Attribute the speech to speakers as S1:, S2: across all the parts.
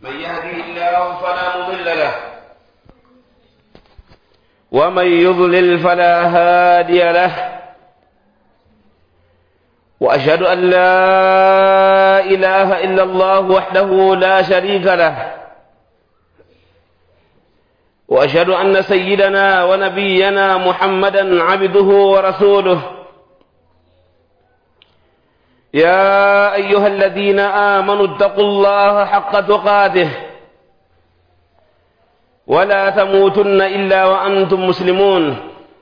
S1: من يهده الله فلا مضل له ومن يضلل فلا هادي له واشهد ان لا اله الا الله وحده لا شريك له واشهد ان سيدنا ونبينا محمدا عبده ورسوله يا ايها الذين امنوا اتقوا الله حق تقاته ولا تموتن الا وانتم مسلمون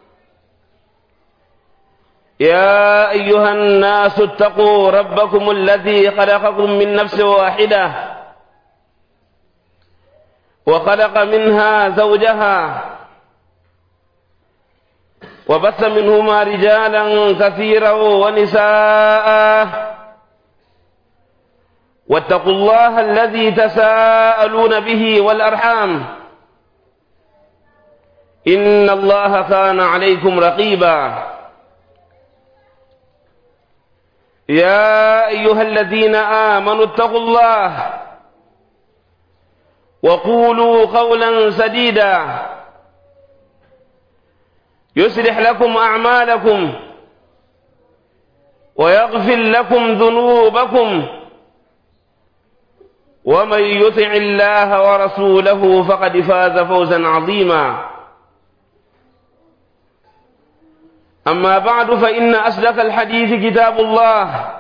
S1: يا ايها الناس اتقوا ربكم الذي خلقكم من نفس واحده وخلق منها زوجها وبث منهما رجالا كثيرا ونساء واتقوا الله الذي تساءلون به والارحام ان الله كان عليكم رقيبا يا ايها الذين امنوا اتقوا الله وقولوا قولا سديدا يصلح لكم اعمالكم ويغفر لكم ذنوبكم ومن يطع الله ورسوله فقد فاز فوزا عظيما اما بعد فان اصدق الحديث كتاب الله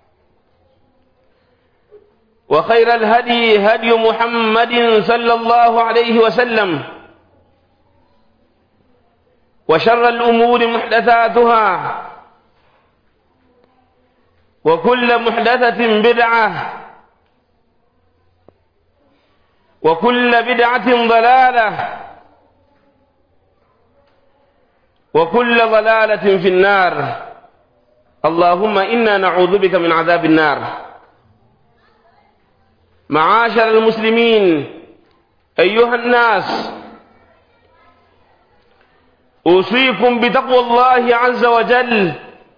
S1: وخير الهدي هدي محمد صلى الله عليه وسلم وشر الأمور محدثاتها وكل محدثة بدعة وكل بدعة ضلالة وكل ضلالة في النار اللهم إنا نعوذ بك من عذاب النار معاشر المسلمين أيها الناس أوصيكم بتقوى الله عز وجل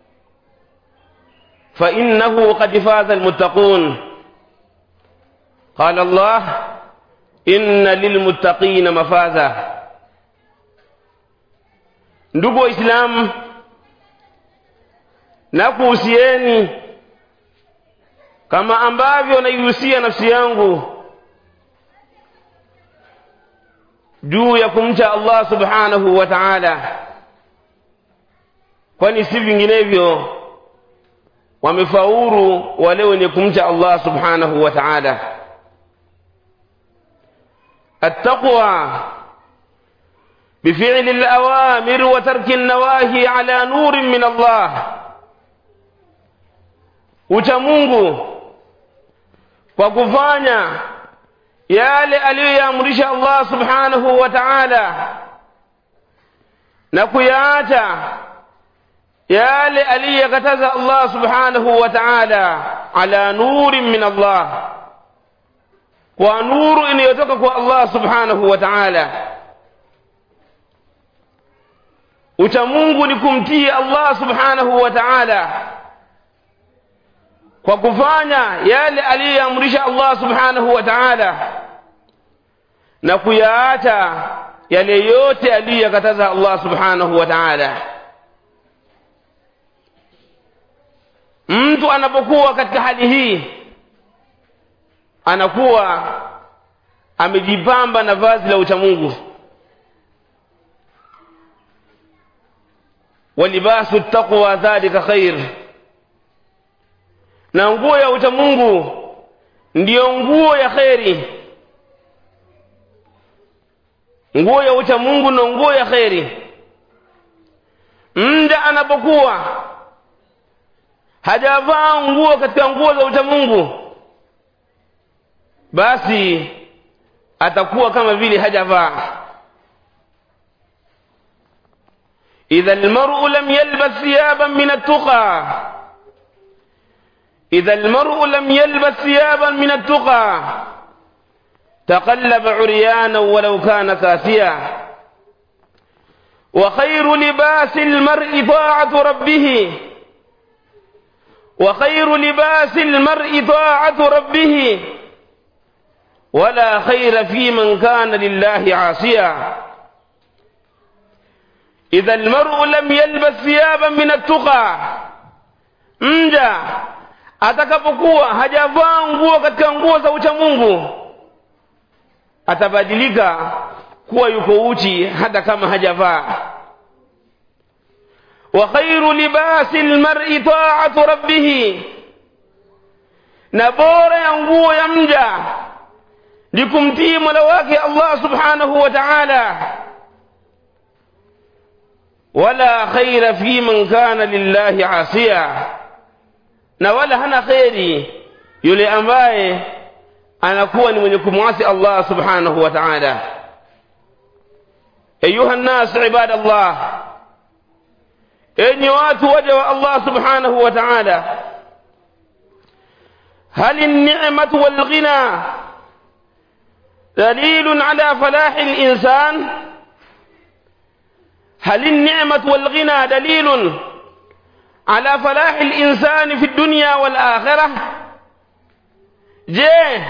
S1: فإنه قد فاز المتقون قال الله إن للمتقين مفازا ndugu waislamu nakuhusieni kama ambavyo naihusia nafsi yangu juu ya kumcha Allah subhanahu wa ta'ala kwani si vinginevyo wamefaulu wale wenye kumcha Allah subhanahu wa ta'ala التقوى بفعل الأوامر وترك النواهي على نور من الله uchamungu kwa kufanya yale aliyoyaamrisha Allah subhanahu wa ta'ala na kuyaacha yale aliyokataza Allah subhanahu wa ta'ala ala nurin min Allah kwa nuru inayotoka kwa Allah subhanahu wa ta'ala uchamungu ni kumtii Allah subhanahu wa ta'ala kwa kufanya yale aliyoamrisha Allah subhanahu wa ta'ala na kuyaacha yale yote aliyokataza Allah subhanahu wa ta'ala mtu anapokuwa katika hali hii anakuwa amejipamba na vazi la uchamungu walibasu taqwa dhalika khair na nguo ya uchamungu ndiyo nguo ya kheri nguo ya uchamungu na nguo ya kheri mda anapokuwa hajavaa nguo katika nguo za uchamungu basi atakuwa kama vile hajavaa idha almar'u lam yalbas thiyaban min at-tuqa إذا المرء لم يلبس ثيابا من التقى تقلب عريانا ولو كان كاسيا وخير لباس المرء طاعة ربه وخير لباس المرء طاعة ربه ولا خير في من كان لله عاصيا إذا المرء لم يلبس ثيابا من التقى mja atakapokuwa hajavaa nguo katika nguo za ucha Mungu atabadilika kuwa yuko uchi hata kama hajavaa wa khairu libasi almar'i ta'atu rabbih na bora ya nguo ya mja ni kumtii mola wake Allah subhanahu wa ta'ala wala khaira fi man kana lillahi asiya na wala hana khairi yule ambaye anakuwa ni mwenye kumwasi Allah subhanahu wa ta'ala ayuha nnas ibadallah enyi watu waja wa Allah subhanahu wa ta'ala هل النعمة والغنى دليل على فلاح الإنسان هل النعمة والغنى دليل على فلاح الإنسان في الدنيا والآخرة je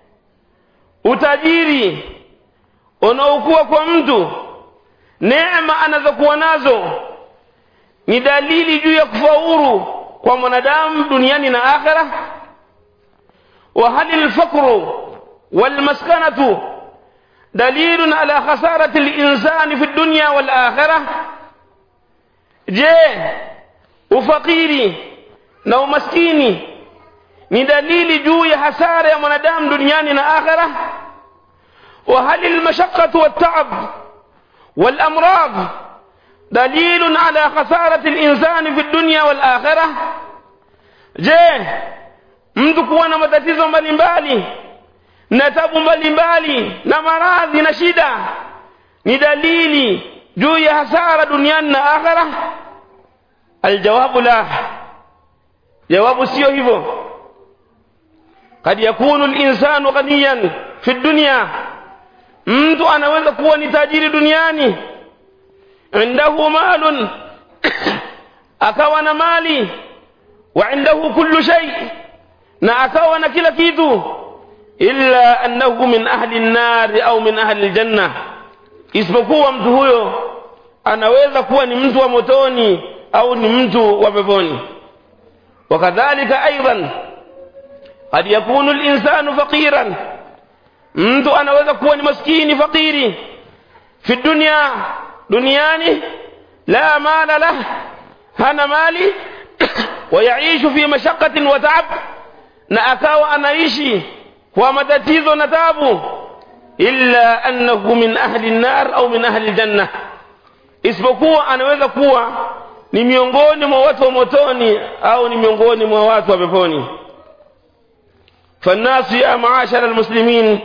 S1: utajiri unaokuwa kwa mtu neema anazokuwa nazo ni dalili juu ya kufaulu kwa mwanadamu duniani na akhera wa hal alfaqru walmaskanatu dalilun ala khasarati alinsani fi dunya wal akhirah je ufakiri na umaskini ni dalili juu ya hasara ya mwanadamu duniani na akhera wa hal almashaqqatu wat-ta'ab wal-amrad dalilun ala khasarati al-insani fi dunya wal-akhirah je mtu kuwa na matatizo mbalimbali na tabu mbalimbali na maradhi na shida ni dalili juu ya hasara duniani na akhera aljawabu la jawabu sio hivyo قد يكون الإنسان غنيا في الدنيا mtu anaweza kuwa ni tajiri duniani indahu malun akawa na mali wa indahu kullu shay na akawa na kila kitu illa annahu min ahli an-nar au min ahli al-janna isipokuwa mtu huyo anaweza kuwa ni mtu wa motoni au ni mtu wa peponi wakadhalika aidan قد يكون الإنسان فقيرا mtu anaweza kuwa ni maskini fakiri fi dunya duniani la mala lah hana mali wayaishu fi mashaqatin wa taab na akawa anaishi kwa matatizo na tabu illa annahu min ahli an-nar au min ahli al-janna isipokuwa anaweza kuwa ni miongoni mwa watu wa motoni au ni miongoni mwa watu wa peponi فالناس يا معاشر المسلمين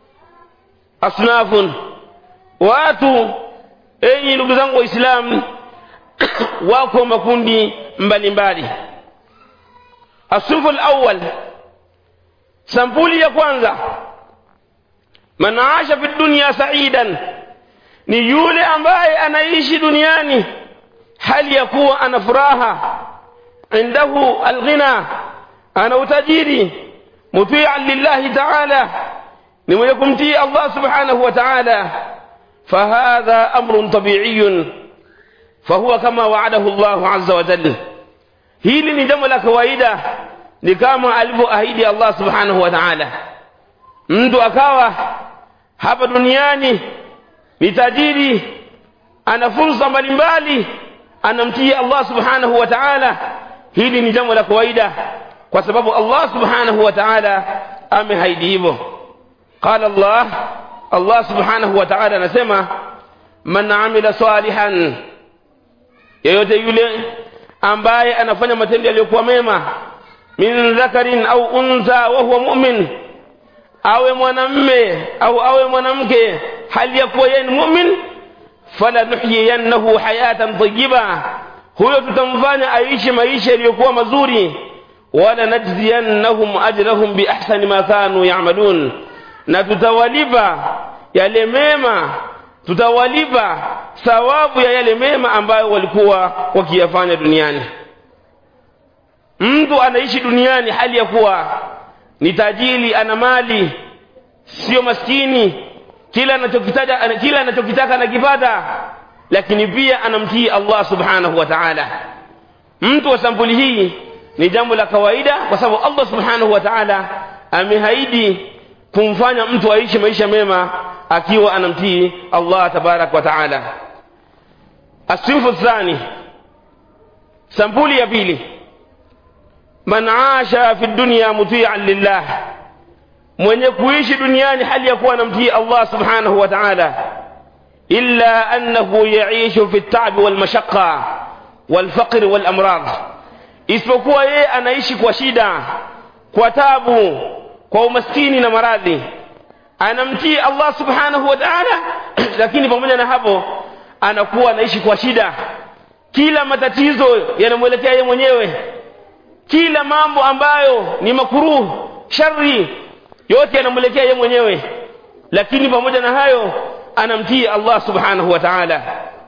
S1: أصناف watu enyi ndugu zangu waislamu wako makundi mbalimbali asufu alawwal sampuli ya kwanza man aasha fi dunya sa'idan ni yule ambaye anaishi duniani hali ya kuwa ana furaha indahu alghina ana utajiri muti'an lillahi ta'ala ni mwenye kumtii Allah subhanahu wa ta'ala فهذا أمر طبيعي فهو كما وعده الله عز وجل hili ni jambo la kawaida ni kama alivyoahidi Allah subhanahu wa ta'ala mtu akawa hapa duniani ni tajiri ana fursa mbalimbali anamtii Allah subhanahu wa ta'ala hili ni jambo la kawaida kwa sababu Allah subhanahu wa ta'ala amehaidi hivyo qala Allah Allah subhanahu wa ta'ala anasema man amila salihan yeyote yule ambaye anafanya matendo yaliyokuwa mema min dhakarin au untha wa huwa mu'min awe mwanamme au awe mwanamke hali ya kuwa yeye ni mu'min fala nuhyiyannahu hayatan tayyiba huyo tutamfanya aishi maisha yaliyokuwa mazuri wala najziyannahum ajrahum bi ahsani ma kanu ya'malun na tutawalipa yale mema tutawalipa thawabu ya yale mema ambayo walikuwa wakiyafanya duniani mtu anaishi duniani hali ya kuwa ni tajiri ana mali sio maskini kila anachokitaja kila anachokitaka anakipata lakini pia anamtii Allah subhanahu wa ta'ala mtu wa sampuli hii ni jambo la kawaida kwa sababu Allah subhanahu wa ta'ala amehaidi kumfanya mtu aishi maisha mema akiwa anamtii Allah tabarak wa ta'ala asinfu thani sampuli ya pili man asha fi dunya muti'an lillah mwenye kuishi duniani hali ya kuwa anamtii Allah subhanahu wa ta'ala illa annahu yaishu fi at-ta'b wal mashaqqa wal faqr wal amrad isipokuwa yeye anaishi kwa shida kwa tabu kwa umaskini na maradhi anamtii Allah subhanahu wa ta'ala lakini pamoja na hapo anakuwa anaishi kwa shida kila matatizo yanamwelekea yeye mwenyewe kila mambo ambayo ni makuruh shari yote yanamwelekea yeye mwenyewe lakini pamoja na hayo anamtii Allah subhanahu wa ta'ala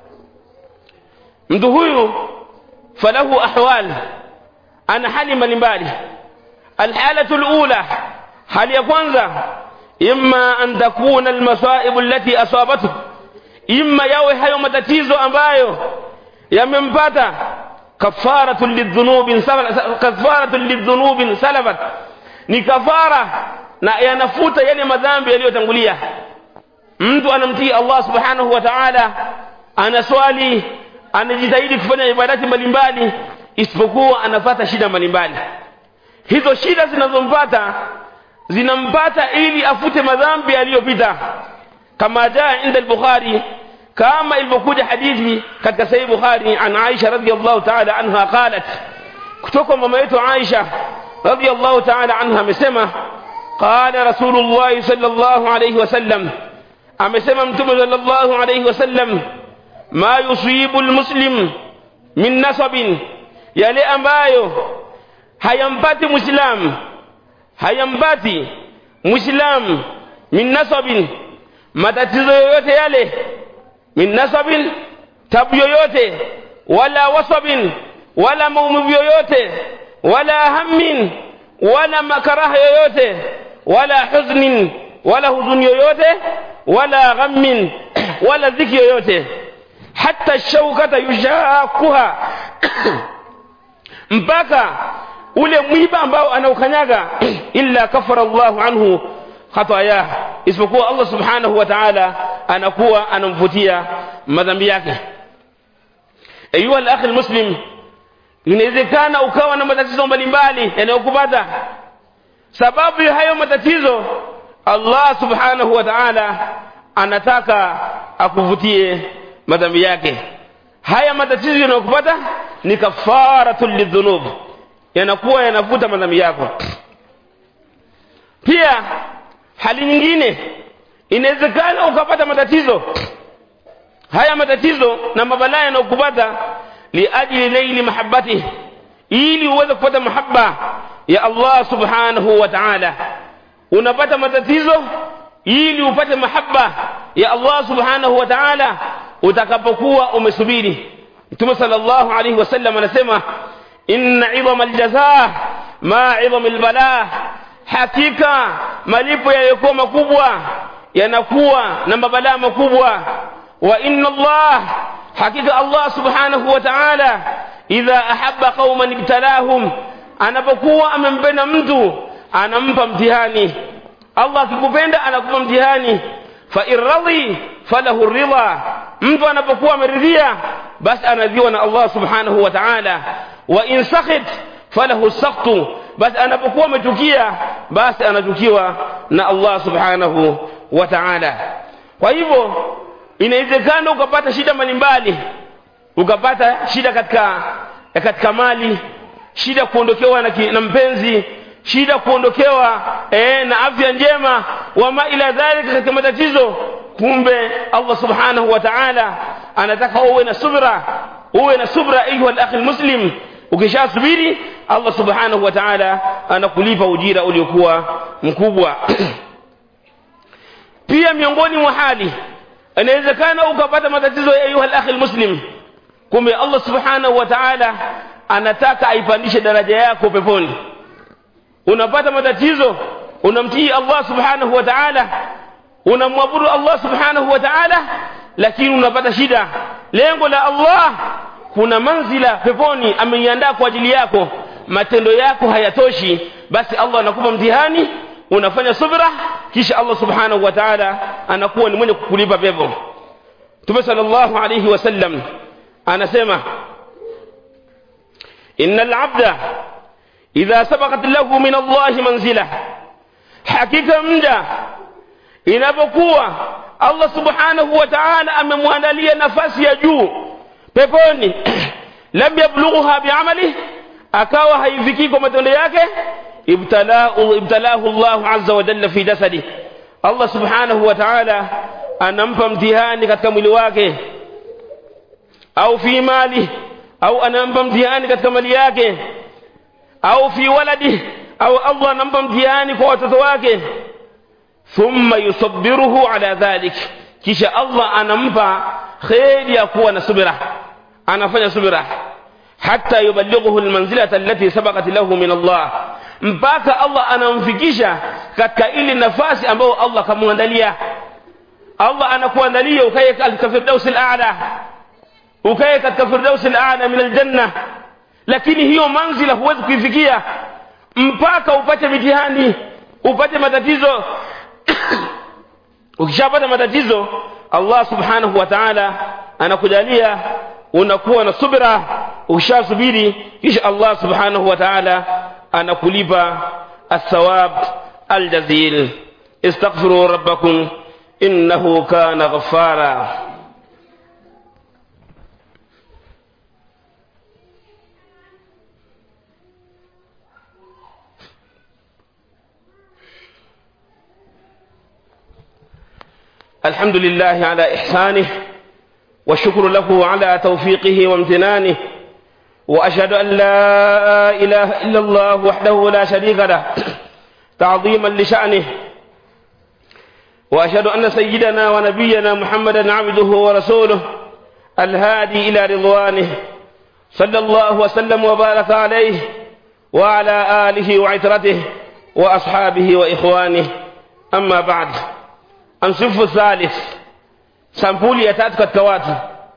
S1: mtu huyu falahu ahwal ana hali mbalimbali alhalatu alula hali ya kwanza imma an takuna almasaib allati asabathu imma yawe hayo matatizo ambayo yamempata kafaratu lidhunubin kafaratu lidhunubin salabat ni kafara na yanafuta yale madhambi yaliyotangulia mtu anamtii Allah subhanahu wa ta'ala anaswali anajitahidi kufanya ibadati mbalimbali isipokuwa anapata shida mbalimbali hizo shida zinazompata zinampata ili afute madhambi aliyopita kama jaa inda al-bukhari kama ilivyokuja hadithi katika sahih bukhari an aisha radhiyallahu ta'ala anha qalat kutoka mama yetu aisha radhiyallahu ta'ala anha amesema qala rasulullah sallallahu alayhi wasallam amesema mtume sallallahu alayhi wasallam ma yusibu almuslim min nasabin yale ambayo hayampati muislam hayampati muislam min nasabin matatizo yoyote yale min nasabin tabu yoyote wala wasabin wala maumivu yoyote wala hammin wala makaraha yoyote wala huznin wala huzuni yoyote wala ghammin wala dhiki yoyote hata shaukata yushakuha mpaka ule mwiba ambao anaukanyaga illa kafara Allahu anhu khataya isipokuwa Allah subhanahu wa ta'ala anakuwa anamfutia madhambi yake ayuha al-akhi muslim inawezekana ukawa na matatizo mbalimbali yanayokupata sababu ya hayo matatizo Allah subhanahu wa ta'ala anataka akuvutie madhambi yake haya matatizo yanayokupata ni kafaratul lidhunub yanakuwa yanavuta madhambi yako pia hali nyingine inawezekana ukapata matatizo haya matatizo na mabalaa yanayokupata liajli naili mahabbati ili uweze kupata mahaba ya Allah subhanahu wa ta'ala unapata matatizo ili upate mahaba ya Allah subhanahu wa ta'ala utakapokuwa umesubiri Mtume sallallahu alayhi wasallam anasema inna 'idhama al-jazaa ma 'idhama al-balaa hakika malipo yaliyokuwa makubwa yanakuwa na mabalaa makubwa wa inna Allah hakika Allah subhanahu wa ta'ala idha ahabba qauman ibtalahum anapokuwa amempenda mtu anampa mtihani Allah akikupenda anakupa mtihani fa irradhi falahu ridha mtu anapokuwa ameridhia basi anadhiwa na Allah subhanahu wa ta'ala wa in sakhit falahu sakhtu basi anapokuwa amechukia basi anachukiwa na Allah subhanahu wa ta'ala kwa hivyo inawezekana ukapata shida mbalimbali ukapata shida katika katika mali shida kuondokewa na, na mpenzi shida kuondokewa eh, na afya njema wama ila dhalika katika matatizo kumbe Allah subhanahu wa ta'ala anataka uwe na subra uwe na subra ayuha al-akhi muslim ukishasubiri Allah subhanahu wa ta'ala anakulipa ujira uliokuwa mkubwa pia miongoni mwa hali inawezekana ukapata matatizo ya ayuha al-akhi muslim kumbe Allah subhanahu wa ta'ala anataka aipandishe daraja yako peponi unapata matatizo unamtii Allah subhanahu wa ta'ala unamwabudu Allah subhanahu wa ta'ala lakini unapata shida lengo la Allah kuna manzila peponi ameiandaa kwa ajili yako matendo yako hayatoshi basi Allah anakupa mtihani unafanya subra kisha Allah subhanahu wa ta'ala anakuwa ni mwenye kukulipa pepo Mtume sallallahu alayhi wasallam anasema innal abda idha sabaqat lahu min Allah manzila hakika mja inapokuwa Allah subhanahu wa ta'ala amemwandalia nafasi ya juu peponi lam yablughuha bi'amali akawa haifikii kwa matendo yake ibtalahu ibtalahu Allah azza wa jalla fi jasadi Allah subhanahu wa ta'ala anampa mtihani katika mwili wake au fi mali au anampa mtihani katika mali yake au fi waladi au Allah anampa mtihani kwa watoto wake thumma yusabbiruhu ala dhalik kisha Allah anampa kheri ya kuwa na subira anafanya subira hatta yuballighuhu almanzilata allati sabaqat lahu min Allah mpaka Allah anamfikisha katika ile nafasi ambayo Allah kamwandalia Allah anakuandalia ukae katika firdaus al-a'la ukae katika firdaus al-a'la min al-janna lakini hiyo manzila huwezi kuifikia mpaka upate mitihani upate matatizo ukishapata matatizo Allah subhanahu wa ta'ala anakujalia unakuwa na subira ukishasubiri kisha Allah subhanahu wa ta'ala anakulipa الثواب الجزيل استغفروا ربكم إنه كان غفارا الحمد لله على إحسانه والشكر له على توفيقه وامتنانه وأشهد أن لا إله إلا الله وحده لا شريك له تعظيما لشأنه وأشهد أن سيدنا ونبينا محمدا عبده ورسوله الهادي إلى رضوانه صلى الله وسلم وبارك عليه وعلى آله وعترته وأصحابه وإخوانه أما بعد الصنف الثالث sampuli ya tatu katika watu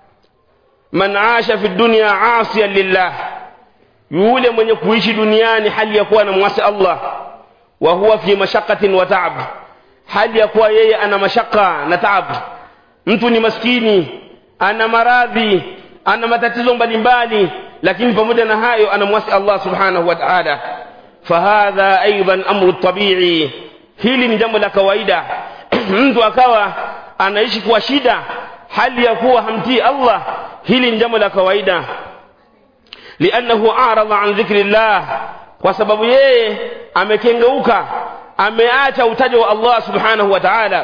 S1: man asha fi dunya asiyan lillah yule mwenye kuishi duniani hali ya kuwa anamwasi Allah wa huwa fi mashaqatin wa ta'ab hali ya kuwa yeye ana mashaka na taab mtu ni maskini ana maradhi ana matatizo mbalimbali lakini pamoja na hayo anamwasi Allah subhanahu wa ta'ala fahadha aidan amru tabi'i hili ni jambo la kawaida mtu akawa anaishi kwa shida hali ya kuwa hamtii Allah hili ni jambo la kawaida liannahu arada an dhikrillah kwa sababu yeye amekengeuka ameacha utajo wa Allah subhanahu wa ta'ala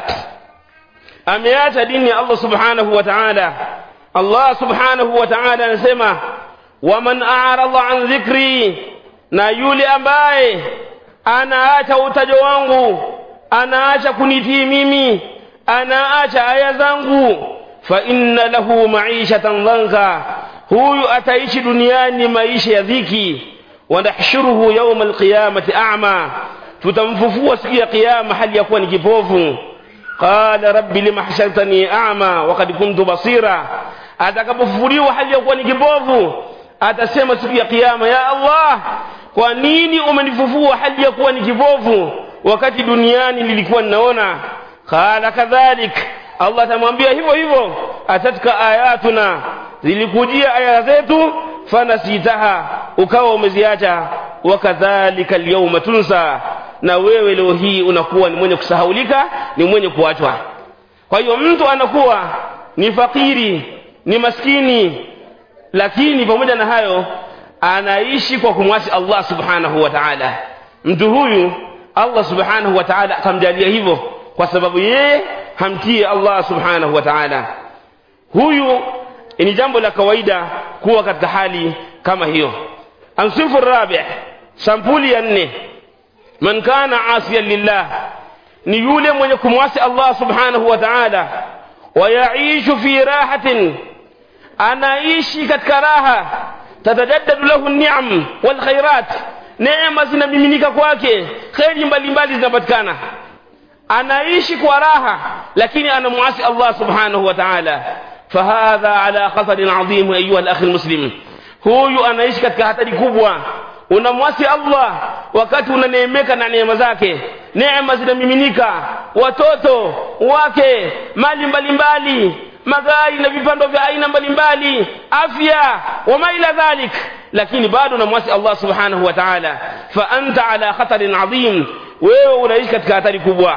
S1: ameacha dini ya Allah subhanahu wa ta'ala Allah subhanahu wa ta'ala anasema waman arada an dhikri na yule ambaye anaacha utajo wangu anaacha kunitii mimi anaacha aya zangu fa inna lahu ma'ishatan dhanka huyu ataishi duniani maisha ya dhiki wa nahshuruhu yawma alqiyamati a'ma tutamfufua siku ya kiyama hali ya kuwa ni kipofu qala rabbi lima hashartani a'ma wa qad kuntu basira atakapofufuliwa hali ya kuwa ni kipofu atasema siku ya kiyama ya Allah kwa nini umenifufua hali ya kuwa ni kipofu wakati duniani nilikuwa ninaona qala kadhalik Allah atamwambia hivyo hivyo atatka ayatuna zilikujia aya zetu fanasitaha ukawa umeziacha wakadhalika alyawma tunsa na wewe leo hii unakuwa ni mwenye kusahaulika ni mwenye kuachwa kwa hiyo mtu anakuwa ni fakiri ni maskini lakini pamoja na hayo anaishi kwa kumwasi Allah subhanahu wa ta'ala mtu huyu Allah subhanahu wa ta'ala atamjalia hivyo kwa sababu yeye hamtii Allah subhanahu wa ta'ala huyu ni jambo la kawaida kuwa katika hali kama hiyo ansifu rabi sampuli ya nne man kana asiyan lillah ni yule mwenye kumwasi Allah subhanahu wa ta'ala wayaishu fi rahatin anaishi katika raha tatajaddadu lahu an-ni'am wal khairat neema zinamiminika kwake kheri mbalimbali zinapatikana anaishi kwa raha lakini anamwasi Allah subhanahu wa ta'ala fahadha ala khatarin adhim ayuha al-akhi al-muslim huyu anaishi katika hatari kubwa unamwasi Allah wakati unaneemeka na neema zake neema zinamiminika watoto wake mali mbalimbali magari na vipando vya aina mbalimbali afya wama ila dhalik lakini bado unamwasi Allah subhanahu wa ta'ala fa anta ala khatarin adhim wewe unaishi katika hatari kubwa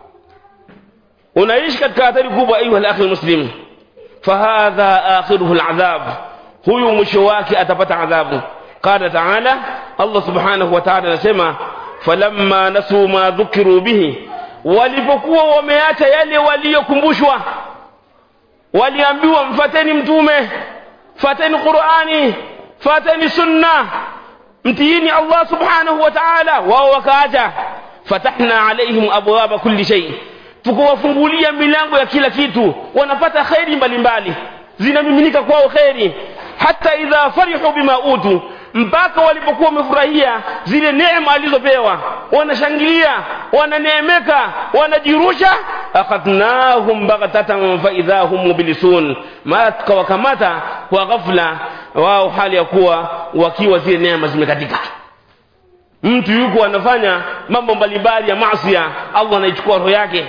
S1: unaishi katika hatari kubwa ayuha al-akhi muslim fahadha akhiruhu al-adhab huyu mwisho wake atapata adhabu qala ta'ala Allah subhanahu wa ta'ala anasema falamma nasu ma dhukiru bihi walipokuwa wameacha yale waliyokumbushwa waliambiwa mfateni mtume fateni qurani fateni sunna mtiini allah subhanahu wa ta'ala wao wakaacha fatahna alaihim abwaba kulli shay tukawafungulia milango ya kila kitu wanapata kheri mbalimbali zinamiminika kwao kheri hata idha farihu bima utu mpaka walipokuwa wamefurahia zile neema alizopewa wanashangilia wananeemeka wanajirusha akhadnahum baghtatan fa idha hum mublisun mara tukawakamata kwa ghafla wao hali ya kuwa wakiwa zile neema zimekatika mtu yuko anafanya mambo mbalimbali ya maasi Allah anaichukua roho yake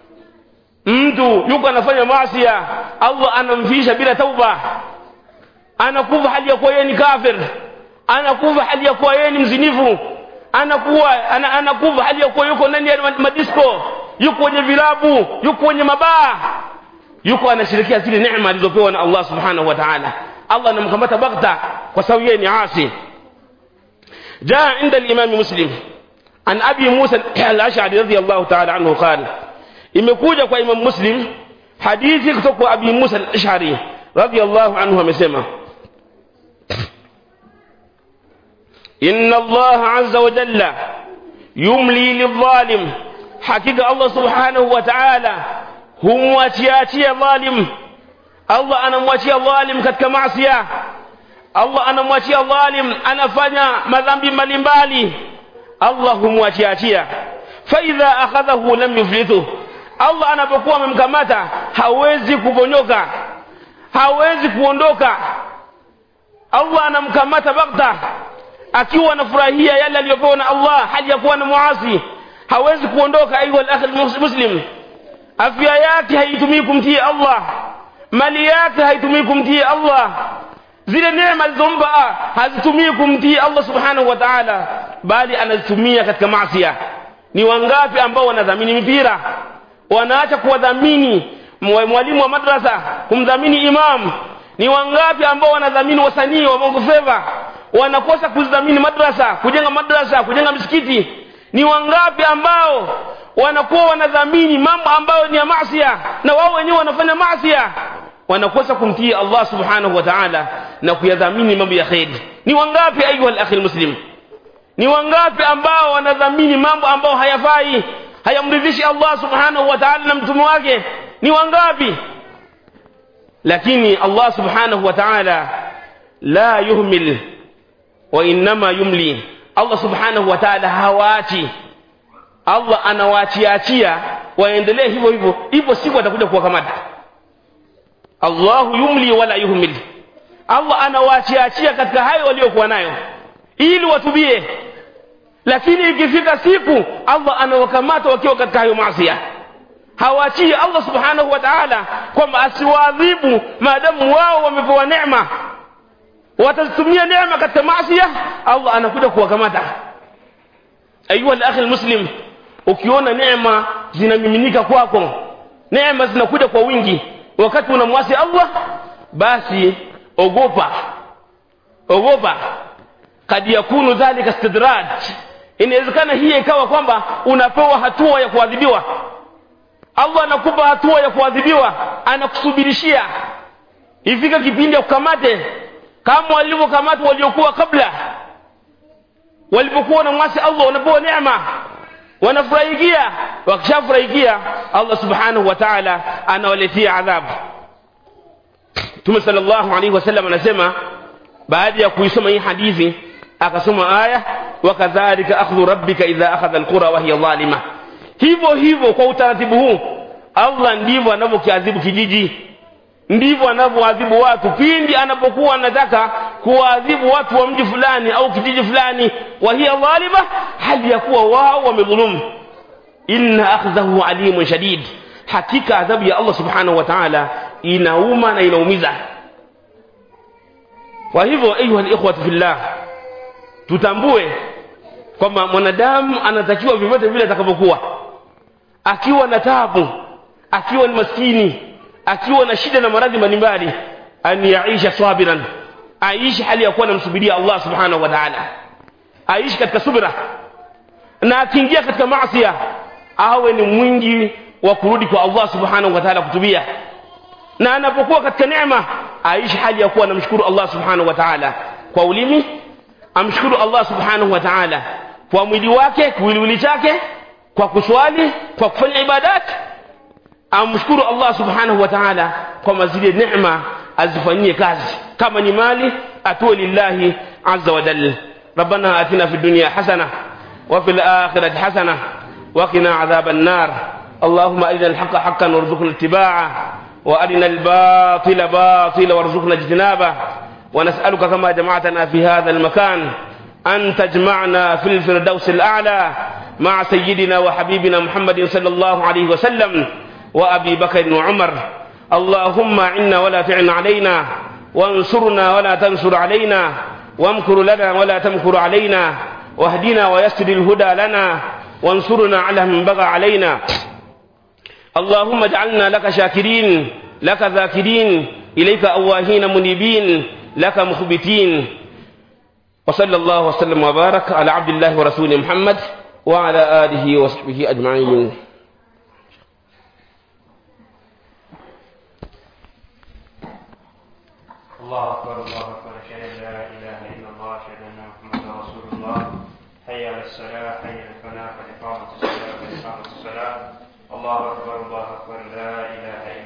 S1: mtu yuko anafanya maasi Allah anamfisha bila tauba anakufa hali ya kuwa yeye ni kafir anakufa hali ya kuwa yeye ni mzinifu anakuwa ana, anakufa hali ya kuwa yuko ndani ya madisko yuko kwenye vilabu yuko kwenye mabaa yuko anashirikia zile neema alizopewa na Allah subhanahu wa ta'ala Allah anamkamata baghta kwa sababu yeye ni asi جاء عند الإمام مسلم عن أبي موسى الأشعري رضي الله تعالى عنه قال imekuja kwa Imam Muslim hadithi kutoka kwa Abi Musa al-Ash'ari radiyallahu anhu amesema inna Allah azza wa jalla yumli lidhalim hakika Allah subhanahu wa ta'ala humwachiachia dhalim Allah anamwachia dhalim katika maasi Allah anamwachia dhalim anafanya madhambi mbalimbali Allah humwachiachia fa idha akhadhahu lam yuflituhu Allah anapokuwa amemkamata hawezi kuponyoka hawezi kuondoka Allah anamkamata bagta akiwa anafurahia yale aliyopewa na Allah hali ya kuwa na muasi hawezi kuondoka ayuha al-akh muslim afya yake haitumii kumtii Allah mali yake haitumii kumtii Allah zile neema alizompa hazitumii kumtii Allah subhanahu wa ta'ala bali anazitumia katika maasi ni wangapi ambao wanadhamini mipira wanaacha kuwadhamini mwalimu wa madrasa kumdhamini imam ni wangapi ambao wanadhamini wasanii wa bongo flava wanakosa kudhamini madrasa kujenga madrasa kujenga misikiti ni wangapi ambao wanakuwa wanadhamini mambo ambayo ni ya maasiya na wao wenyewe wanafanya maasiya wanakosa kumtii Allah subhanahu wa ta'ala na kuyadhamini mambo ya kheri ni wangapi ayuha al-akhi muslim ni wangapi ambao wanadhamini mambo ambayo hayafai hayamridhishi Allah subhanahu wa ta'ala na mtume wake ni wangapi lakini Allah subhanahu wa ta'ala la yuhmil wa inma yumli Allah subhanahu wa ta'ala hawaachi Allah anawaachiachia waendelee hivyo hivyo hivyo siku atakuja kuwakamata Allahu yumli wala yuhmil Allah anawaachiachia katika hayo waliokuwa nayo ili watubie lakini ikifika siku Allah anawakamata wakiwa katika hayo maasi hawaachii Allah subhanahu wa ta'ala kwamba asiwaadhibu maadamu wao wamepewa neema watazitumia neema katika maasi Allah anakuja kuwakamata ayuha al-akhi muslim ukiona neema zinamiminika kwako neema zinakuja kwa wingi wakati unamwasi Allah basi ogopa ogopa kad yakunu dhalika istidraj inawezekana hii ikawa kwamba unapewa hatua ya kuadhibiwa Allah anakupa hatua ya kuadhibiwa anakusubirishia ifika kipindi ya kukamate kama walivyokamata waliokuwa kabla walipokuwa na mwasi Allah wanapewa neema wanafurahikia wakishafurahikia Allah subhanahu wa ta'ala anawaletea adhabu Mtume sallallahu alaihi wasallam anasema baada ya kuisoma hii hadithi akasoma aya wakadhalika akhdhu rabbika idha akhadha alqura wa hiya dhalima hivyo hivyo kwa utaratibu huu allah ndivyo anavyokiadhibu kijiji ndivyo anavyoadhibu watu pindi anapokuwa anataka kuwaadhibu watu wa mji fulani au kijiji fulani wa hiya dhalima hali ya kuwa wao wamedhulumu inna akhdhahu alimun shadid hakika adhabu ya allah subhanahu wa ta'ala inauma na inaumiza kwa hivyo ayuha likhwatu fillah tutambue kwamba mwanadamu anatakiwa vyovyote vile atakavyokuwa akiwa na tabu akiwa ni maskini akiwa na shida na maradhi mbalimbali an yaisha sabiran aishi hali ya kuwa namsubiria allah subhanahu wa taala aishi katika subra na akiingia katika masia awe ni mwingi wa kurudi kwa allah subhanahu wa taala kutubia na anapokuwa katika neema aishi hali ya kuwa anamshukuru allah subhanahu wa taala kwa ulimi amshukuru allah subhanahu wa taala kwa mwili wake kiwiliwili chake kwa kuswali kwa kufanya ibadati amshukuru allah subhanahu wa taala kwamba zile neema azifanyie kazi kama ni mali atoe lillahi aza wajal ربنا آتنا في الدنيا حسنة وفي الآخرة حسنة وقنا عذاب النار اللهم أرنا الحق حقا وارزقنا اتباعه وأرنا الباطل باطلا وارزقنا اجتنابه ونسألك كما جمعتنا في هذا المكان أن تجمعنا في الفردوس الأعلى مع سيدنا وحبيبنا محمد صلى الله عليه وسلم وأبي بكر وعمر اللهم عنا ولا تعن علينا وانصرنا ولا تنصر علينا وامكر لنا ولا تمكر علينا واهدنا ويسر الهدى لنا وانصرنا على من بغى علينا اللهم اجعلنا لك شاكرين لك ذاكرين إليك أواهين منيبين لك مخبتين وصلى الله وسلم وبارك على عبد الله ورسوله محمد وعلى آله وصحبه أجمعين
S2: الله أكبر الله أكبر أشهد أن لا إله إلا الله أشهد أن محمدا رسول الله حي على الصلاة حي على الفلاح قد قامت الصلاة قد قامت الصلاة الله أكبر الله أكبر لا إله إلا